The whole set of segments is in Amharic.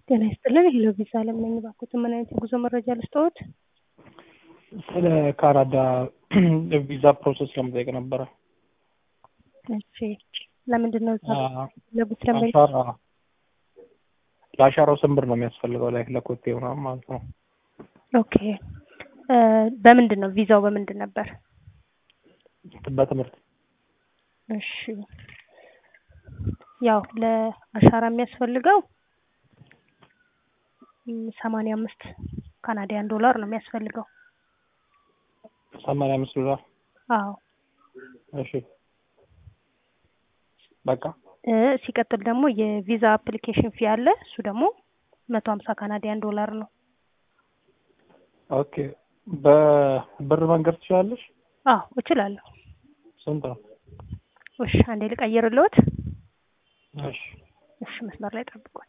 ጤና ይስጥልን ሄሎ ቪዛ አለም ነኝ። እባክዎትን ምን አይነት የጉዞ መረጃ ልስጥዎት? ስለ ካናዳ ቪዛ ፕሮሰስ ለመጠየቅ ነበረ። እሺ ለምንድን ነው እዛ አ- ለጉት ለምን አሻራ ለአሻራው ስንት ብር ነው የሚያስፈልገው? ላይ ለኮቴ ምናምን ማለት ነው። ኦኬ እ በምንድን ነው ቪዛው በምንድን ነበር? በትምህርት እሺ ያው ለአሻራ የሚያስፈልገው ሰማንያ አምስት ካናዲያን ዶላር ነው የሚያስፈልገው። ሰማንያ አምስት ዶላር አዎ እሺ በቃ እ ሲቀጥል ደግሞ የቪዛ አፕሊኬሽን ፊ አለ። እሱ ደግሞ መቶ ሀምሳ ካናዲያን ዶላር ነው። ኦኬ በብር መንገድ ትችላለሽ? አዎ እችላለሁ። ስንት ነው? እሺ አንዴ ልቀይርልዎት። እሺ እሺ መስመር ላይ ጠብቁኝ።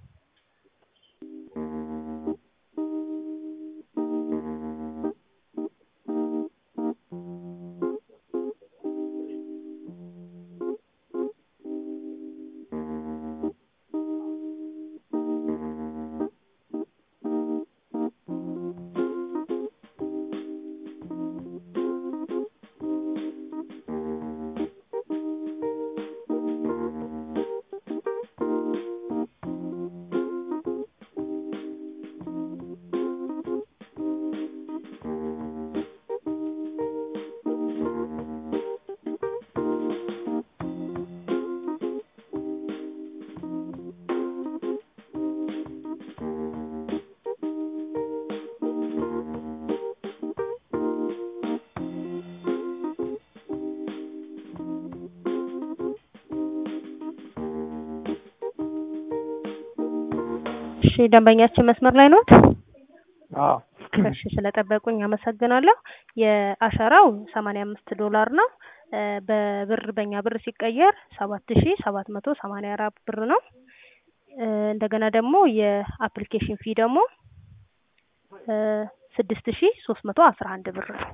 እሺ ደንበኛችን መስመር ላይ ኖት? አዎ እሺ ስለጠበቁኝ አመሰግናለሁ። የአሻራው ሰማንያ አምስት ዶላር ነው። እ በብር በእኛ ብር ሲቀየር ሰባት ሺ ሰባት መቶ ሰማንያ አራት ብር ነው። እ እንደገና ደግሞ የአፕሊኬሽን ፊ ደግሞ እ ስድስት ሺ ሶስት መቶ አስራ አንድ ብር ነው።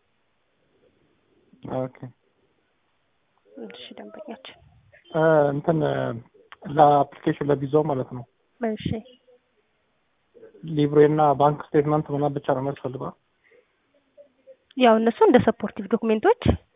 ኦኬ እሺ ደንበኛችን እ እንትን ለአፕሊኬሽን ለቪዛው ማለት ነው እሺ ሊብሬ እና ባንክ ስቴትመንት ምናምን ብቻ ነው የሚያስፈልገው? ያው እነሱ እንደ ሰፖርቲቭ ዶክሜንቶች